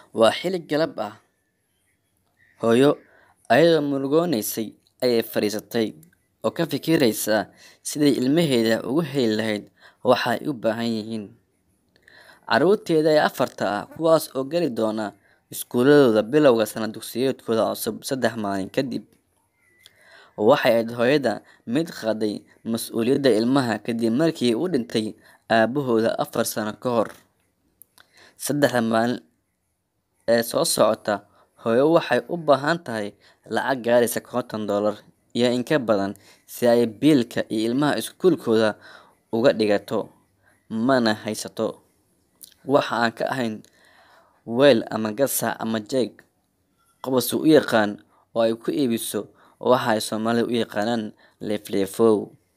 Waa xilli galab ah. Hooyo ayadoo murugoonaysay ayay fadhiisatay oo ka fikiraysa sidii ilmaheeda ugu heli lahayd waxa ay u baahan yihiin. Carruurteeda ee afarta ah, kuwaas oo gali doona iskuuladooda bilowga sanad dugsiyeedkooda cusub saddex maalin kadib, waxay ahayd hooyada mid qaaday mas'uuliyadda ilmaha kadib markii uu dhintay aabahood afar sano ka hor. Saddexda maalin ee soo socota, hooyo waxay u baahan tahay lacag gaaraysa konton dollar iyo in ka badan si ay biilka iyo ilmaha iskuulkooda uga dhigato, mana haysato wax aan ka ahayn weel ama gasac ama jeeg qofba suu u yaqaan oo ay ku iibiso waxa ay Soomaalidu u yaqaanaan leefleefow.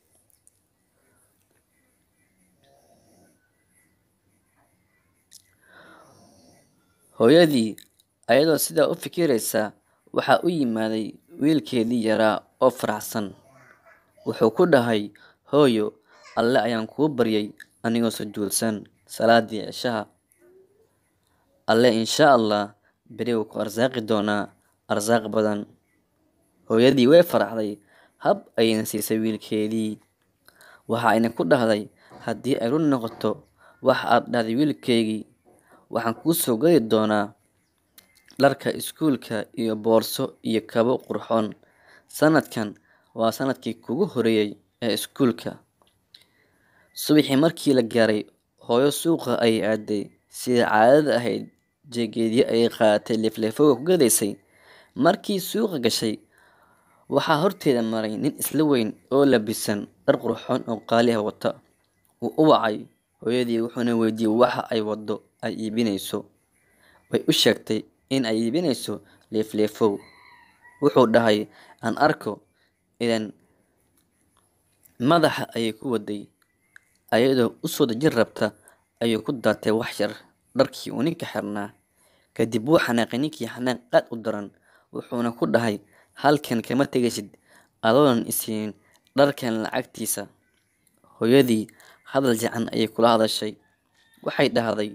Hooyadii ayadoo sidaa u fikiraysa waxaa u yimaaday wiilkeedii yaraa oo faraxsan. Wuxuu ku dhahay, Hooyo, Alle ayaan kuu baryay anigoo sujuudsan salaadii cishaha. Alle insha Allah beri wuu ku arsaaqi doonaa arsaaq badan. Hooyadii way faraxday, hab ayayna siisay wiilkeedii. Waxa ayna ku dhahday, haddii ay run noqoto waxa aad dhahday wiilkaygii, waxaan kuu soo gadi doonaa dharka iskuulka iyo boorso iyo kabo qurxoon. Sanadkan waa sanadkii kuugu horreeyay ee iskuulka. Subaxii markii la gaaray, hooyo suuqa ayay aaday. Sidii caadada ahayd, jeeggeedii ayay qaadatay leefleefowga ku gadaysay. Markii suuqa gashay, waxaa horteeda maray nin isla weyn oo labisan dhar qurxoon oo qaali ah wata. Wuu u wacay hooyadii wuxuuna weydiiyay waxa ay waddo ay iibinayso. Way u sheegtay in ay iibinayso leefleefow. Wuxuu dhahay, aan arko ileen madaxa ayay ku waday. Ayadoo u soo dejin rabta ayuu ku daatay wax yar dharkii uu ninka xirnaa. Kadib wuu xanaaqay ninkii xanaaq aad u daran, wuxuuna ku dhahay, halkan kama tegaysid adoonan i siinin dharkan lacagtiisa. Hooyadii hadal fiican ayay kula hadashay. Waxay dhahday,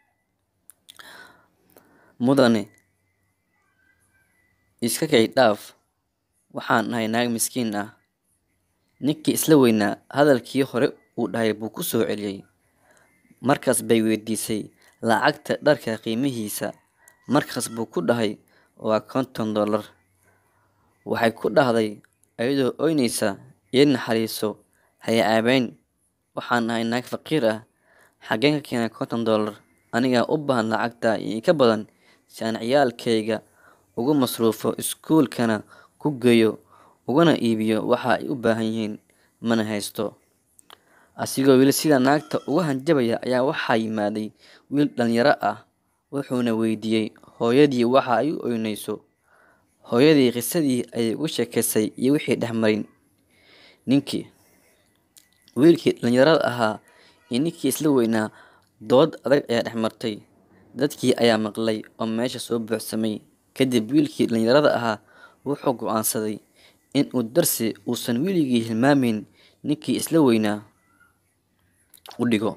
Mudane iska kay dhaaf, waxaan ahay naag miskiin ah. Ninkii isla weynaa hadalkii hore uu dhahay buu ku soo celiyay. Markaas bay weydiisay lacagta dharka qiimihiisa. Markaas buu ku dhahay, waa konton dollar. Waxay ku dhahday ayadoo ooynaysa, ii naxariiso, ha i ceebayn. Waxaan ahay naag faqiir ah. Xageen ka keenay konton dollar? Anigaa u baahan lacagtaa iyo in ka badan si aan ciyaalkayga ugu masruufo, iskuulkana ku geeyo, ugana iibiyo waxa ay u baahan yihiin, mana haysto. Asigoo weli sidaa naagta ugu hanjabaya ayaa waxaa yimaaday wiil dhalinyaro ah, wuxuuna weydiiyay hooyadii waxa ay u ooynayso. Hooyadii qisadii ayay uga sheekaysay iyo wixii dhex maray ninkii. Wiilkii dhalinyarada ahaa iyo ninkii isla weynaa dood adag ayaa dhex martay. Dadkii ayaa maqlay oo meesha soo buuxsamay. Kadib wiilkii dhalinyarada ahaa wuxuu go'aansaday in uu darsi uusan weligii hilmaameyn ninkii isla weynaa u dhigo.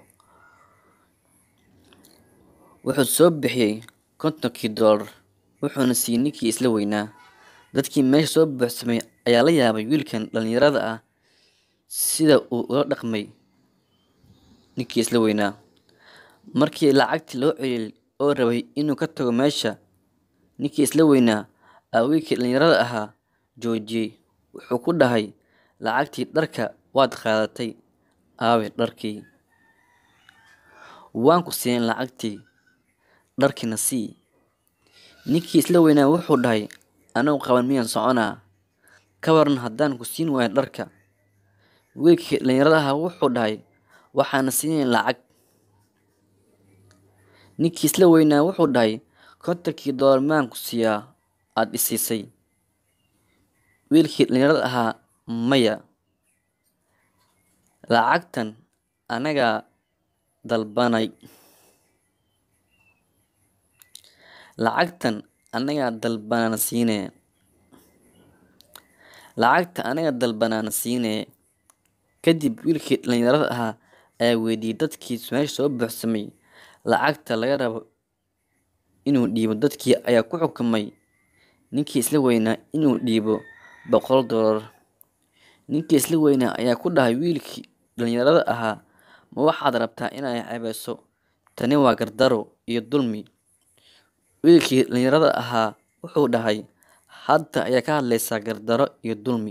Wuxuu soo bixiyay kontonkii dollar wuxuuna siiyay ninkii isla weynaa. Dadkii meesha soo buuxsamay ayaa la yaabay wiilkan dhalinyarada ah sida uu ula dhaqmay ninkii isla weynaa. Markii lacagtii loo celiyay oo rabay inuu ka tago meesha, ninkii isla weynaa ayaa wiilkii dhalinyarada ahaa joojiyay. Wuxuu ku dhahay, lacagtii dharka waad qaadatay, aaway dharkii? Waan ku siinin lacagtii, dharkiina sii. Ninkii isla weynaa wuxuu dhahay, anoo qaban miyaan soconaa? Ka waran haddaan ku siin waayo dharka? Wiilkii dhalinyarada ahaa wuxuu dhahay, waxaan siinin lacag. Ninkii isla weynaa wuxuu dhahay, kontonkii dollar maan ku siiyaa aad i siisay? Wiilkii dhalinyarada ahaa, maya. Lacagtan anagaa dalbanay. Lacagtan anagaa dalbanana siinee. Lacagta anaga dalbanana siinee. Kadib wiilkii dhalinyarada ahaa ayaa weydiiyay dadkii meesha soo buuxsamay lacagta laga rabo inuu dhiibo dadkii ayaa ku xukumay ninkii isla weynaa inuu dhiibo boqol doolar ninkii isla weynaa ayaa ku dhahay wiilkii dhalinyarada ahaa ma waxaad rabtaa inay ceebeyso tani waa gardaro iyo dulmi wiilkii dhalinyarada ahaa wuxuu dhahay hadda ayaa ka hadlaysaa gardaro iyo dulmi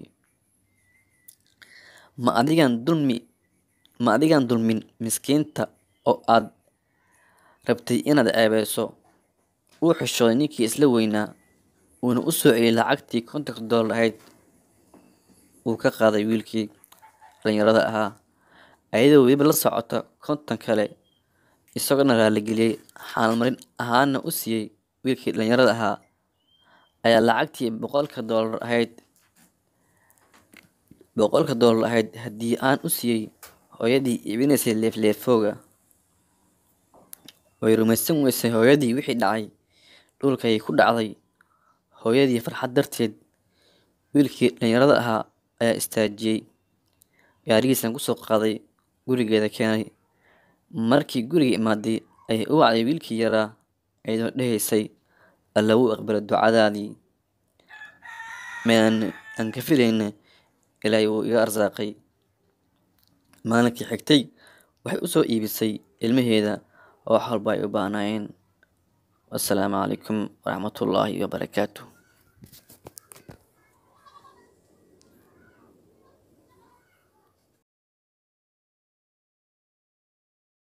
ma adigan dulmi ma adigan dulmin miskiinta oo aad rabtay inaad ceebeyso wuu xishooday ninkii isla weynaa uuna u soo celiyay lacagtii kontonka doolar ahayd uu ka qaaday wiilkii dhalinyarada ahaa ayadoo weliba la socota konton kale isagoona raaligeliyey xaalmarin ahaana u siiyey wiilkii dhalinyarada ahaa ayaa lacagtii boqolka doolar ahayd boqolka doolar ahayd haddii aan u siiyey hooyadii iibinaysay leefleefooga way rumaysan weysay hooyadii wixii dhacay dhulkay ku dhacday hooyadii farxad darteed wiilkii dhalinyarada ahaa ayaa istaajiyey gaarigiisan kusoo qaaday gurigeeda keenay markii guriga imaaday ayay u wacday wiilkii yaraa iyadoo dhehaysay alla wuu aqbalay ducadaadii mean aan ka filayna ilaahay wuu iga arsaaqay maalinkii xigtay waxay u soo iibisay ilmaheeda oo wax walba ay u baahnaayeen wassalaamu calaykum waraxmatullaahi wabarakaatuh